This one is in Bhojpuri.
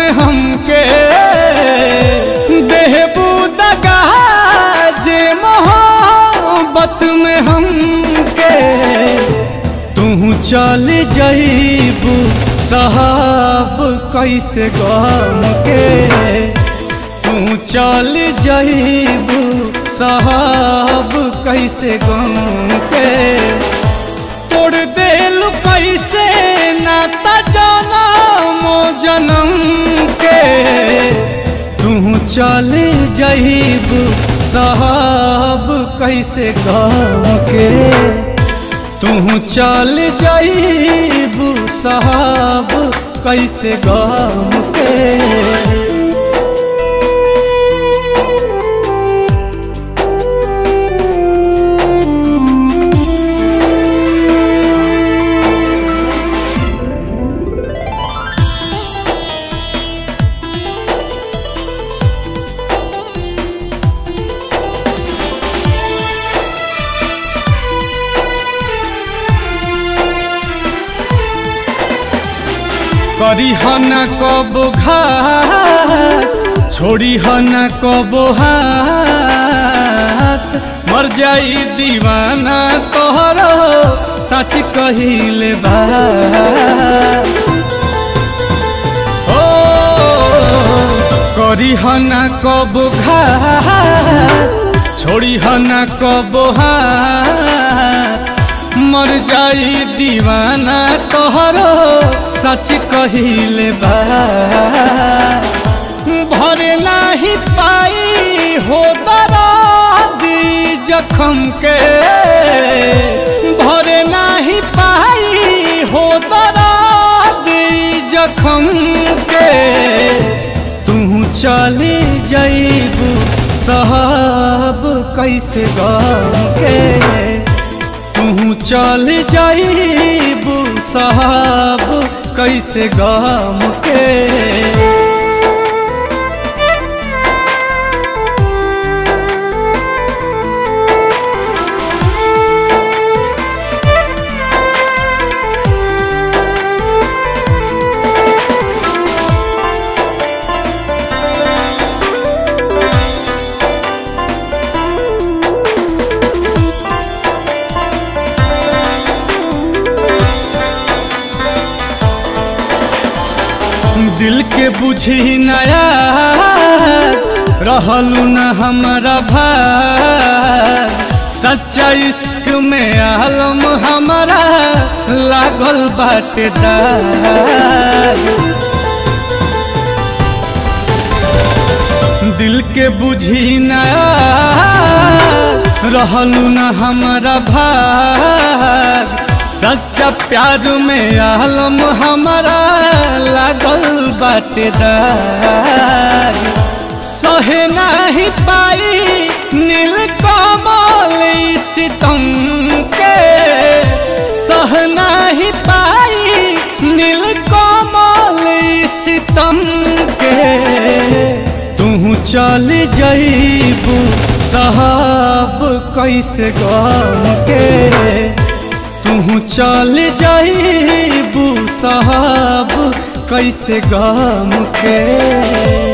में हमके देहबू दगा जे मोहब्बत में हमके तू चल जईबू साहब कैसे गम के तू चल जईबू साहब कैसे गम के तोड़ देल कैसे नाता जनम जनम के तू चल जईबू साहब कैसे गम के तू चल जईबू साहब कैसे गम के करी हन कब घात छोड़ी हन कब हाथ मर जाई दीवाना तोहर सच कहिले बा ओ करी हन कब घात छोड़ी हन कब हाथ मर जाई दीवाना तोहरो सच कहिले बा भरे नाही पाई हो दी जखम के भरे नाही पाई हो दी जखम के तू चली जईबू साहब कैसे गम के तू चल जाइबू साहब कैसे गम के दिल के बुझी नया रहलू न हमारा भाग सच्चा इश्क में आलम हमारा लागल बाटे दाग दिल के बुझी नया रहलू न हमारा भाग सच्चा प्यार में आलम हमारा लागल बाटेदार सहे नहीं पाई नील कमल सितम के सह नहीं पाई नील कमल सितम के तू चल जईबू साहब कैसे गम के तू चल जाइबू साहब कैसे गम के